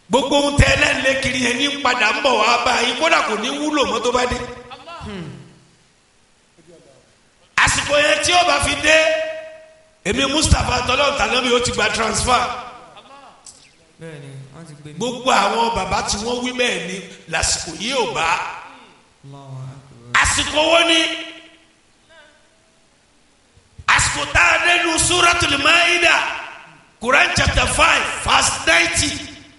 gbogbo ohun tẹ ẹlẹ́nlẹ́ kiri yẹn ní padà ń bọ̀ wá bá yín kódà kò ní wúlò mọ́ tó bá dé. àsìkò yẹn tí ó bá fi dé èmi Mustapha tọ́lọ́ọ̀tà náà mi ó ti gba transfer bẹ́ẹ̀ni wọ́n ti gbé mi. gbogbo àwọn bàbá tí wọ́n wí bẹ́ẹ̀ ni lásìkò yìí ò bá Allahu Akbar. àsìkò wo ni àsìkò tá a dé nu Suratul Maida Quran chapter five verse ninety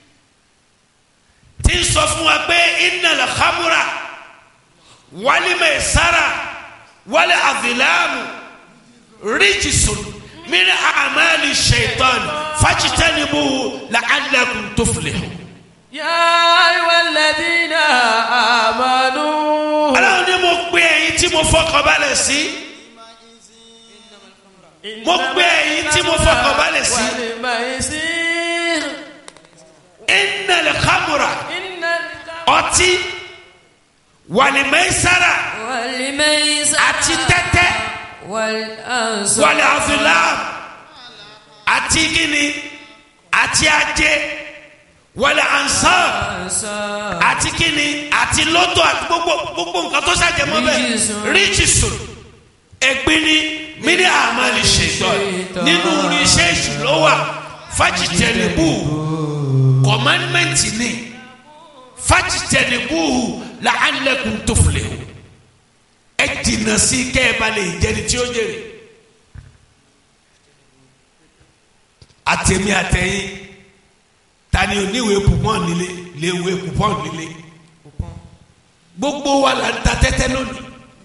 tí ń sọ fún wa pé innal khamra wal maisara wal azlamu rijsun min a'mali shaitan fajtanibuhu la'allakum tuflihun. يا أيها الذين آمنوا Ọlọ́run ní mo gbé ẹ̀yin tí mo fọkàn balẹ̀ sí. mo gbé ẹ̀yin tí mo fọkàn balẹ̀ sí. والميسير innal khamra إن ọtí wàlìmẹ́sára والميسر àti tẹ́tẹ́ والأنصار wàlì àfìlám àti gíní àti ajé wàlì ansar àti gíní àti lọ́tọ̀ àti gbogbo gbogbo nǹkan tó ṣàjẹmọ́ bẹ́ẹ̀ Ríjìsùn. ríjìsùn ẹ̀gbin ni mílí àmàlì ṣètò nínú iṣẹ́ ìṣúná wà fájìtẹ̀lẹ́bù kọ̀mánmẹ́ǹtì ni fájìtẹ̀lẹ́bù làálẹ̀kùn tó filẹ̀ o ẹ jìnnà sí kẹ́ ẹ bá lè jẹni tí ó jèrè àtẹ̀mí àtẹ̀yìn tani oníwèé pupọ́n nílé léwèé pupọ́n nílé gbogbo wa là ń ta tẹ́tẹ́ lónìí.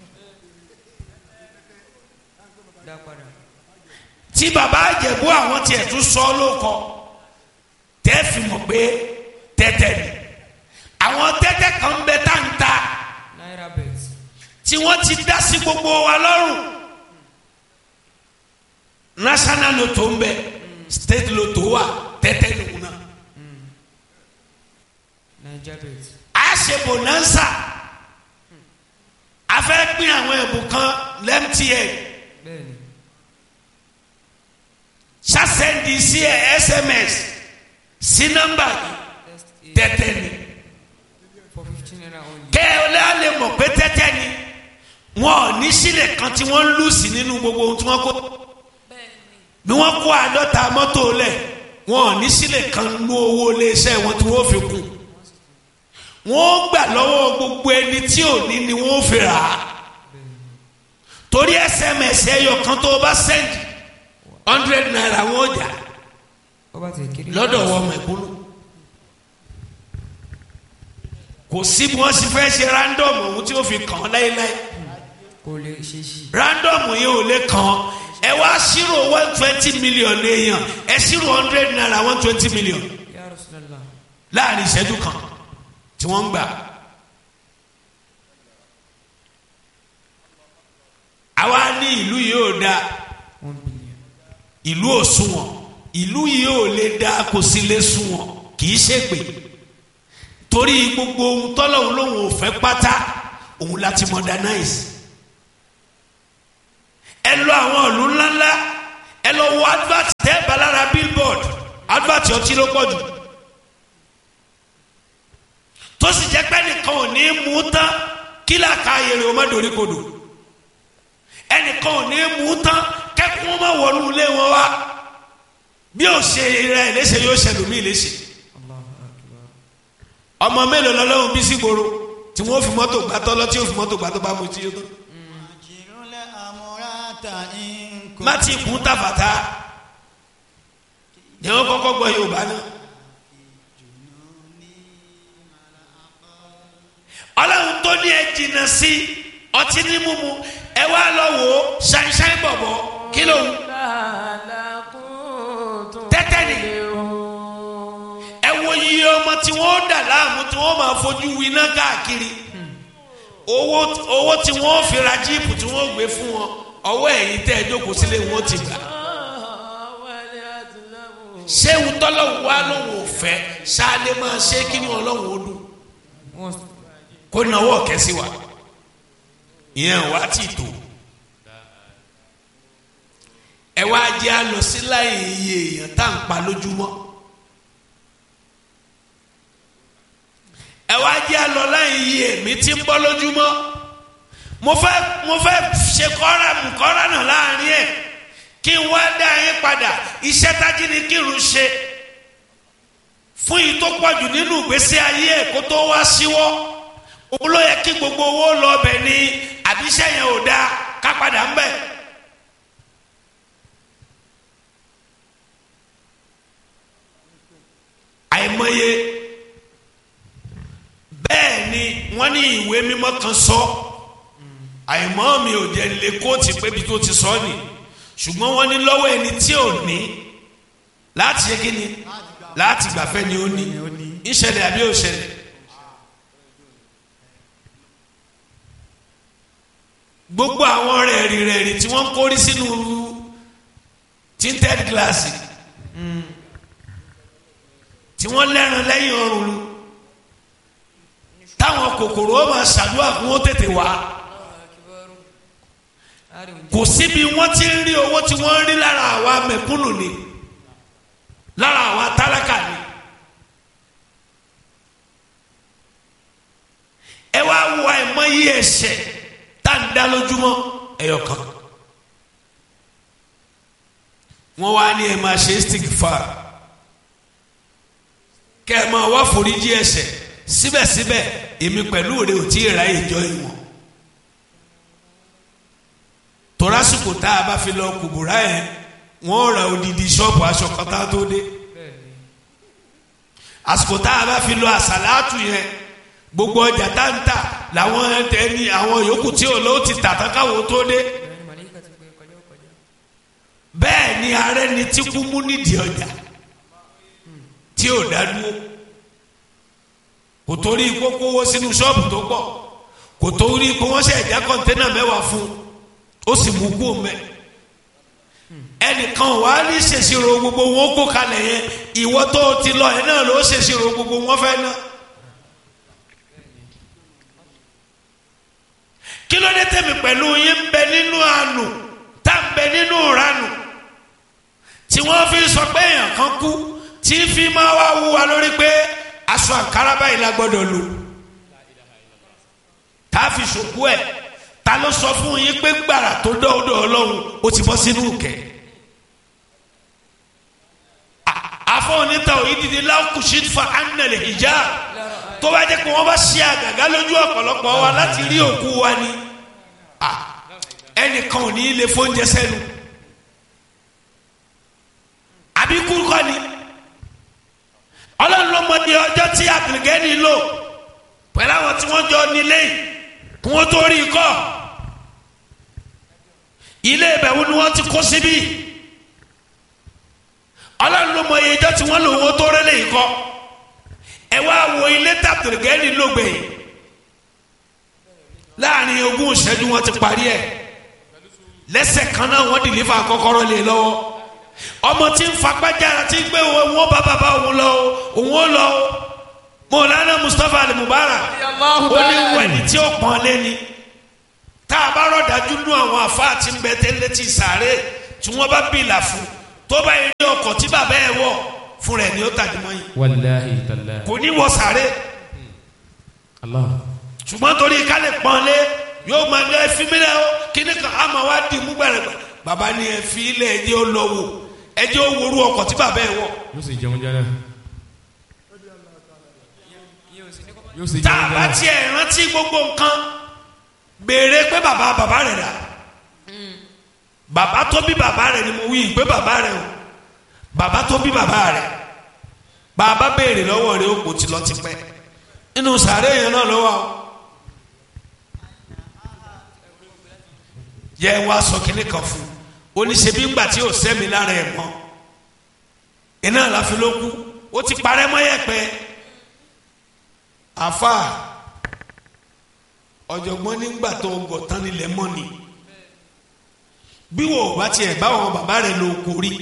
dá padà. tí baba àjẹbú àwọn tiẹ̀ tún sọ lóko tẹ́ fi mọ̀ pé tẹ́tẹ́ ni àwọn tẹ́tẹ́ kan ń bẹ táǹtà náírà bet. tí wọ́n ti dá sí gbogbo wa lọ́rùn national lotto ń bẹ state lotto wà tẹ́tẹ́ nìkú náà naija bet. a ṣe bonanza a fẹ́ pín àwọn ẹ̀bùn kan lẹ́mtn bẹ́ẹ̀ni. ṣàṣẹ́ndì sí ẹ̀ sms sí nọ́mbà yìí tẹ́tẹ́ ni. for fifteen naira only. kẹ́ ẹ lẹ́yà lè mọ̀ pé tẹ́tẹ́ ni wọn ò ní sílẹ̀ kan tí wọ́n ń lù sí nínú gbogbo ohun tí wọ́n kó bí wọ́n kó àádọ́ta mọ́tò lẹ̀ wọn ò ní sílẹ̀ kan nú owó iléeṣẹ́ wọn tí wọ́n fi kù wọ́n ó gbà lọ́wọ́ gbogbo ẹni tí ò ní ni wọ́n ó fi rà á torí sms ẹyọ kan tó o bá sẹ́ndì hundred naira wọn ò jà ó bá tẹ̀ kiri. lọ́dọ̀ wọn mẹ̀kúnnù kò sí bí wọ́n sì fẹ́ ṣe random ohun tí ó fi kàn án láéláé kò lè ṣe sí. random yìí ò lè kàn án ẹ wá ṣírò one twenty million èèyàn ẹ ṣírò hundred naira one twenty million ya Rasulallah. láàrin ìṣẹ́jú kan tí wọ́n ń gbà. àwa ní ìlú yìí ò dáa one billion. ìlú ò sunwọ̀n ìlú yìí ò lè dáa kò sí lè sunwọ̀n kì í ṣègbè torí gbogbo ohun tọ́lọ́hún lòun ò fẹ́ pátá òun láti modernize ẹ lọ àwọn ìlú ńláńlá ẹ lọ wo advert tẹ́ balára billboard advert ọtí ló pọ̀ jù tó sì jẹ́ pé nìkan ò ní mú tán kí làkà ayèrè o má dorí kodò ẹnìkan ò ní mú tán kẹ́kún wọn má wọnú ilé wọn wá bí ó ṣe rẹ léṣe yóò ṣẹlòmíì léṣe Allahu akbar. ọmọ mélòó lọ́lọ́run bí sí gbòòrò tí wọ́n fi mọ́tò gbàtọ́ lọ tí yóò fi mọ́tò gbàtọ́ bá mu tí yóò tán Àjìrúlẹ̀ àmúratà ń kó. má ti kún tàfàtà ni wọ́n kọ́kọ́ gbọ́ Yorùbá náà. ọlọ́run tó ní ẹ jìnnà sí ọtí ní mímu ẹ wá lọ wò ó ṣáínṣáín bọ̀bọ̀ kí ló ń tẹ́tẹ́ ni ẹ wo iye ọmọ tí wọ́n dà láàmú tí wọ́n máa fojú winá káàkiri owó owó tí wọ́n fi ra jíìpù tí wọ́n gbé fún wọn ọwọ́ ẹ̀yìn tẹ́ ẹ jókòó sílé wọn ti gbà ṣé wùtọ́lọ́wù wa lòun ò fẹ́ ṣáálé máa ṣe kí ni ọlọ́run ó dùn wọ́n kó nawọ́ kẹ́sí wa ìyẹn wá ti tó ẹ wá jẹ́ àlọ́ sí láyé iye èèyàn tá à ń pa lójúmọ́ ẹ wá jẹ́ àlọ́ láyìn yìí èmi ti ń bọ́ lójúmọ́ mo fẹ́ mo fẹ́ ṣe kọ́ra mú kọ́ra náà láàrin ẹ̀ kí n wá dá yín padà iṣẹ́ tájí ni kírun ṣe fún yìí tó pọ̀jù nínú ìgbésí ayé ẹ̀ kó tó wá síwọ́ òun ló yẹ kí gbogbo owó lọ bẹ̀ ni àbíṣẹ́ yẹn ò dáa ká padà ń bẹ̀. àìmọye bẹ́ẹ̀ ni wọ́n ní ìwé mímọ́ kan sọ àìmọ́ mi ò jẹ́ lè kóòtù pébi tó ti sọ ni ṣùgbọ́n wọ́n ní lọ́wọ́ ẹni tí ò ní láti ṣe kí ni láti gbàfẹ́ ni ó ní ìṣẹ̀lẹ̀ àbí òṣẹ̀lẹ̀. gbogbo àwọn rẹ̀rì rẹ̀rì tí wọ́n ń kórí sínú tinted glass tí wọ́n lẹ́ran lẹ́yìn ọrùn lu táwọn kòkòrò ó máa ṣàdúrà kí wọ́n tètè wá kò síbi wọ́n ti ń rí owó tí wọ́n ń rí lára àwa mẹ̀kúnnù ni lára àwa tálákà ni ẹ wá wo àìmọye ẹ̀ṣẹ̀ tá à ń dá lójúmọ́ ẹyọ kan wọ́n wá ní ẹ máa ṣe istighfar kẹ́ ẹ máa wá foríjì ẹ̀ṣẹ̀ síbẹ̀síbẹ̀ èmi pẹ̀lú rẹ ò tí ì ra ìjọ ìwọ̀n torásìkò tá a bá fi lọ kùbùrà yẹn wọ́n ra odidi ṣọ́ọ̀bù aṣọ kan tá a tó dé àsìkò tá a bá fi lọ àsàlátù yẹn gbogbo ọjà tá ń tà làwọn ẹni àwọn yòókù tí ò lówó ti tà tán káwọn tó dé bẹ́ẹ̀ ni ààrẹ ni tí kú mú nídìí ọjà tí ò dá dúró kò torí kókó owó sínú ṣọ́ọ̀bù tó pọ̀ kò torí kó wọ́n ṣe ẹ̀já kọ́ńténà mẹ́wàá fún ó sì mú kú mẹ́ ẹnìkan wà á ní ṣèṣirò gbogbo wọn kó kalẹ̀ yẹn ìwọ tó ti lọ ẹ̀ náà ló ṣèṣirò gbogbo wọn fẹ́ náà. kí ló dé tẹ̀mí pẹ̀lú yín ń bẹ nínú àánú tá ń bẹ nínú ìranù tí wọ́n fi sọ pé èèyàn kan kú tí fi máa wá wú wa lórí pé aṣọ àǹkárá báyìí la gbọ́dọ̀ lò tá a fi ṣòkú ẹ̀ ta ló sọ fún yín pé gbàrà tó dọ́ọ̀dọ̀ ọlọ́run ó ti bọ́ sínú kẹ̀ àfọwọ́nìta òyìnbí láwùkùsí fa anàlẹ̀ ìjà tó bá jẹ́ pé wọ́n bá ṣe àgàgà lójú ọ̀pọ̀lọpọ̀ wa láti rí òkú wa ni ẹnìkan ò ní í lè fóúnjẹ sẹ́nu àbí kúrúkọ ni ọlọ́run ló mọ ní ọjọ́ tí àgbègẹ́ni lò pẹ̀lú àwọn tí wọ́n jọ nílé yìí kí wọ́n tó rí i kọ́ ilé ìbẹ̀wò ni wọ́n ti kó síbí ọlọ́run ló mọ iye ọjọ́ tí wọ́n lò wọ́n tó rẹ́lẹ̀ yìí kọ́ ẹ wá wo ilé tàbùrùgẹ́ni lógbè láàrin ogún ìṣẹ́jú wọn ti parí ẹ̀ lẹ́sẹ̀ kan náà wọ́n dìlífà kọ́kọ́rọ́ lé lọ́wọ́ ọmọ tí ń fagbájára tí ń gbé wọn bá bàbá òun lọ òun ó lọ mọ̀lánà Mustapha Ali Mubarak ó ní wẹ̀ni tí ó pọ́n lé ni tá a bá rọ̀dájú nú àwọn àfáà tí ń bẹ tẹ́lẹ̀ tí sàárè tí wọ́n bá bìlà fún tó bá yẹ ní ọkọ̀ tí bàbá ẹ̀ wọ̀ fún rẹ̀ ni ó tàjú mọ́ yìí wàláhi tàlá. kò ní wọ sàárè Allah. ṣùgbọ́n torí ká lè pọ́n lé yóò máa ní ẹfí mílẹ̀ o kíní kan á máa wá dì mú gbẹ̀rẹ̀ bàbá ni ẹfí ilẹ̀ ẹjẹ́ ó lọ wò ẹjẹ́ ó worú ọkọ̀ tí bàbá ẹ̀ wọ̀ yóò sì jẹun jẹ náà. yóò sì tá jẹun a jẹ bá náà. tiẹ̀ rántí gbogbo nǹkan béèrè pé bàbá bàbá rẹ̀ dà bàbá tó bí bàbá rẹ̀ ni mo wí pé bàbá rẹ̀ o bàbá tó bí bàbá rẹ̀ bàbá béèrè lọ́wọ́ rẹ̀ ó kò tí lọ ti pẹ́ nínú sàárè yẹn náà lọ́wọ́ o yẹ wá sọ kínní kan fún un oníṣẹ́bí ńgbà tí ò sẹ́mi lára ẹ̀ mọ́ iná àláfi ló kú ó ti parẹ́ mọ́ yẹ̀pẹ̀ àfa ọ̀jọ̀gbọ́n nígbà tó gọ̀ tán nílẹ̀ mọ́ ni bí wò ó bá tiẹ̀ bá àwọn bàbá rẹ̀ lò kó rí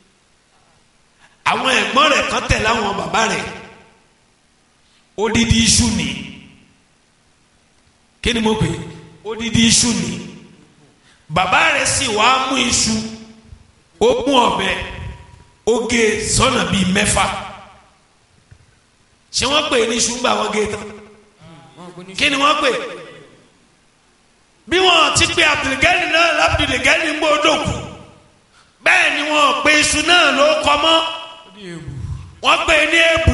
àwọn ẹ̀gbọ́n rẹ̀ kan tẹ̀lé àwọn bàbá rẹ̀ odidi iṣu ni kí ni mo pè é odidi iṣu ni bàbá rẹ̀ sì wá mú iṣu ó mú ọ̀bẹ ó gé sọ́nà bíi mẹ́fà ṣé wọ́n pè ní ṣùgbọ́n àwọn gé tán wọn kò ní kí ni wọ́n pè bí wọ́n ti pe abdulgani náà labdulgani ń gbọ́dọ̀ kù bẹ́ẹ̀ ni wọ́n pe iṣu náà ló kọ́ mọ́ ní ewu wọ́n pè ní èbù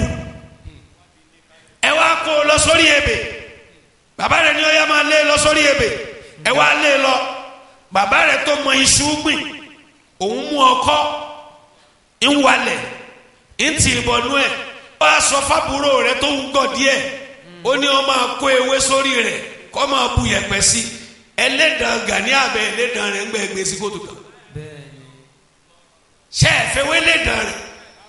ẹ wá kó o lọ sórí ebè bàbá rẹ ní ó yá máa lé lọ sórí ebè ẹ wá lé lọ bàbá rẹ tó mọ iṣu gbìn òun mú ọkọ́ ń walẹ̀ ń tì í bọnú ẹ̀ wọ́n á sọ fábúrò rẹ tó ń gọ̀ díẹ̀ ó ní ó máa kó ewé sórí rẹ̀ kó máa bu yẹ̀pẹ̀ sí ẹlẹ́dàn gani abẹ ẹlẹ́dàn rẹ̀ ń gbẹ gbèsè kótó kan bẹ́ẹ̀ ni ṣe é fẹ́ wé ẹlẹ́dàn rẹ̀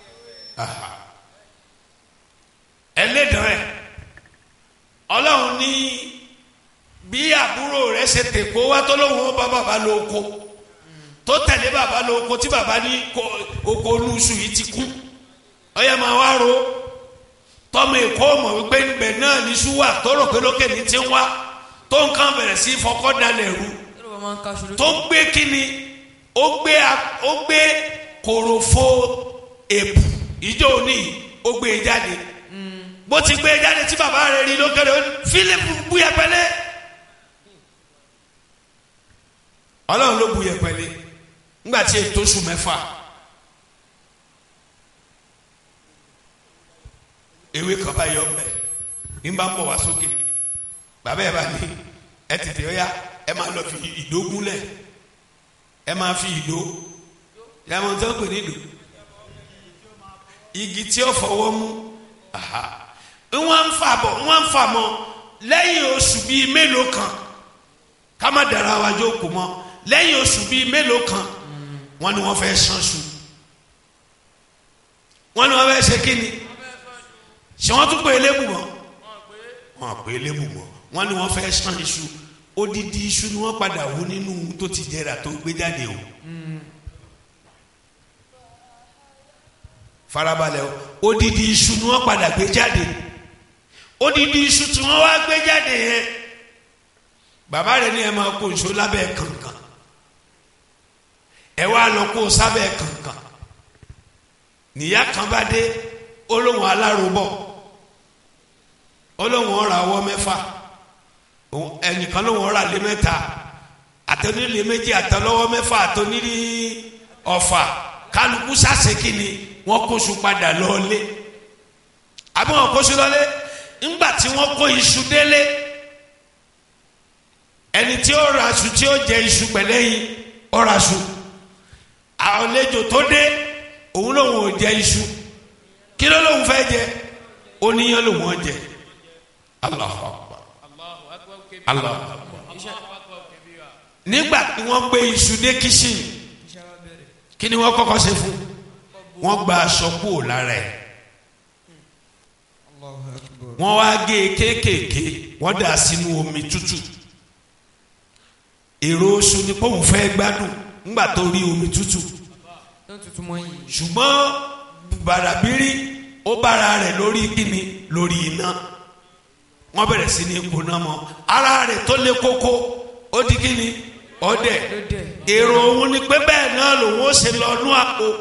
ẹlẹ́dàn rẹ̀ ọlọ́run ní bí àbúrò rẹ̀ ṣe tèkó wá tó lóun ó bá bàbá lóko tó tẹ̀lé bàbá lóko tí bàbá ní ko- oko olúṣù yìí ti kú ọyẹ máa wá ro tọmọ èkó mọ̀ wípé níbẹ̀ náà ní ṣúwà tó rò pé lókè ní ti ń wá tó nǹkan bẹ̀rẹ̀ sí fọkọ́ dalẹ̀ rú tí ló bá máa ń ká ṣòro tó gbé kíni ó gbé a- ó gbé kòròfo èbù ìjọ òní ó gbé e jáde bó ti gbé e jáde tí bàbá rẹ̀ rí lókèrè ó ní Fílípù bu yẹpẹlẹ Ọlọ́run ló bu yẹpẹlẹ ńgbà tí ètò oṣù mẹ́fà ewé kan bá yọ ọbẹ ń bá ń bọ̀ wá sókè bàbá ẹ bá ní ẹ tètè ọyá ẹ máa lọ fi ìdó gúnlẹ̀ ẹ máa fi ìdó yàmọ̀ tó ń pè ní ìdó igi tí ó fọwọ́ mú aha wọ́n ń fà bọ̀ wọ́n ń fà mọ́ lẹ́yìn oṣù bíi mélòó kan ká má dara wa jókòó mọ́ lẹ́yìn oṣù bíi mélòó kan wọ́n ní wọ́n fẹ́ sanṣu wọ́n ní wọ́n fẹ́ ṣe kí ni ṣé wọ́n tún pè é lébù mọ́ wọ́n pè é lébù mọ́ wọ́n ní wọ́n fẹ́ san iṣu odidi iṣu ni wọ́n padà wú nínú tó ti jẹrà tó gbé jáde o farabalẹ̀ o odidi iṣu ni wọ́n padà gbé jáde odidi iṣu tí wọ́n wá gbé jáde yẹn bàbá rẹ̀ ní ẹ máa kó iṣu lábẹ́ kànkàn ẹ wá lọ kó sábẹ́ kànkàn níyà kan bá dé olóhùn alárobọ̀ olóhùn ọ̀rà ọwọ́ mẹ́fà òun ẹnìkan lóhùn ọ̀rà lé mẹ́ta àtẹnulè méjì àtẹlọ́wọ́ mẹ́fà àtẹnulè ọ̀fà kálukú sàṣekì ni wọ́n kóṣù padà lọ́ọ́lé àbí wọ́n kóṣù lọ́lé ńgbà tí wọ́n kó iṣu délé ẹni tí ó ra aṣù tí ó jẹ iṣu pẹ̀lẹ́yìn ó ra aṣù àlejò tó dé òun lòun ò jẹ iṣu kí ló lòun fẹ́ jẹ oníyan lòun ò jẹ Allahu Akbar Allahu Akbar nígbà tí wọ́n gbé iṣu dé kíṣìn kí ni wọ́n kọ́kọ́ ṣe fún wọ́n gba aṣọ kúrò lára ẹ̀ wọ́n wá gé e kéékèèké wọ́n dà sínú omi tútù èrò oṣù ni pọ́ùn fẹ́ gbádùn ńgbà tó rí omi tútù tó ń tutù mọ́ yìí ṣùgbọ́n bàràbírí ó bára rẹ̀ lórí kíni lórí iná wọ́n bẹ̀rẹ̀ sí ní kóná mọ́ ara rẹ̀ tó lé kókó ó di kíni ọdẹ ló dẹ̀ èrò òun ni pé bẹ́ẹ̀ náà lòun ó ṣe lọ nú àpò